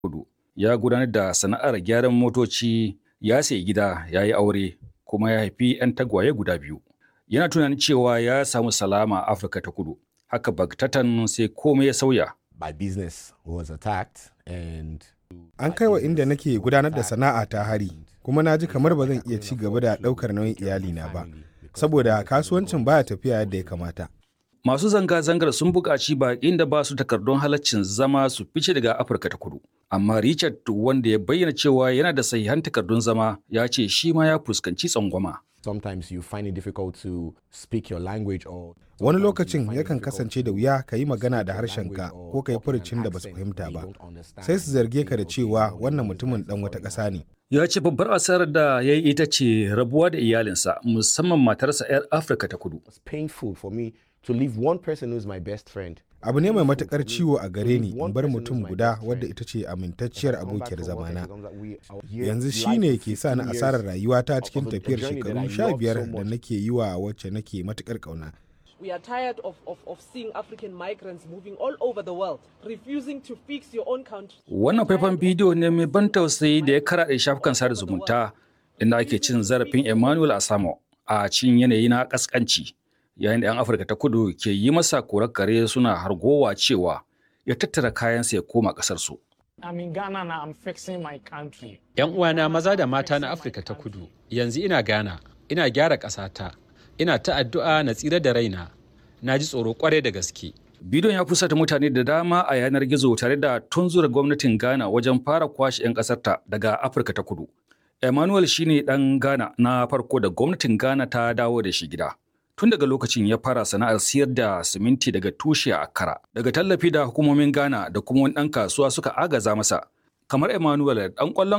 Kudu ya gudanar da sana'ar gyaran motoci ya sayi gida ya yi aure kuma ya haifi 'yan tagwaye guda biyu. Yana tunanin cewa ya samu salama a Afirka ta Kudu. Haka bagtatan sai komai ya sauya. My business was attacked and An kai wa inda nake gudanar da sana'a ta hari, kuma na ji kamar ba zan iya ci gaba da ɗaukar nauyin iyalina ba, saboda kasuwancin baya tafiya yadda ya kamata. Masu zanga-zangar sun buƙaci baƙin da ba su takardun halaccin zama su fice daga Afirka ta Kudu. Amma Richard wanda ya bayyana cewa yana da sahihan takardun zama ya ce shi ma ya fuskanci tsangwama. sometimes you find it difficult to speak your language or Wani lokacin yakan kasance da wuya ka yi magana da harshenka ko ka yi furucin da ba su fahimta ba. Sai su zarge ka da cewa wannan mutumin ɗan wata ƙasa ne. Ya ce babbar asarar da ya yi ita ce rabuwa da iyalinsa musamman matarsa 'yar Afirka ta Kudu. it's painful for me to leave one person who's my best friend. Abu ne mai matuƙar ciwo a gare ni in bar mutum guda wadda ita ce amintacciyar abokiyar zamana. Yanzu shi ne ke sa ni asarar rayuwata cikin tafiyar shekaru sha biyar da nake yi wa wacce nake matuƙar ƙauna. We are tired of, of, of seeing African migrants moving all over the world, refusing to fix your own country. Wannan faifan bidiyo ne mai ban tausayi da ya karaɗe shafukan sada zumunta inda ake cin zarafin Emmanuel Asamo a cikin yanayi na ƙasƙanci. Yayin da 'yan Afirka ta kudu ke yi masa korar kare suna hargowa cewa ya tattara kayansa ya koma ƙasarsu. I'm in Ghana now. I'm fixing my country. 'Yan uwana maza da mata na Afirka ta kudu, yanzu ina Ghana, ina gyara ƙasata, ina ta addu'a na tsira da raina, na ji tsoro kwarai da gaske. Bidiyon ya fusata mutane da dama a yanar gizo tare da tunzura gwamnatin Ghana wajen fara kwashe 'yan ƙasarta daga Afirka ta kudu. Emmanuel shine ɗan Ghana na farko da gwamnatin Ghana ta dawo da shi gida. Tun daga lokacin ya fara sana'ar siyar da siminti daga tushe a Accra. Daga tallafi da hukumomin Ghana da kuma wani ɗan kasuwa suka agaza masa. Kamar Emmanuel ɗan ƙwallon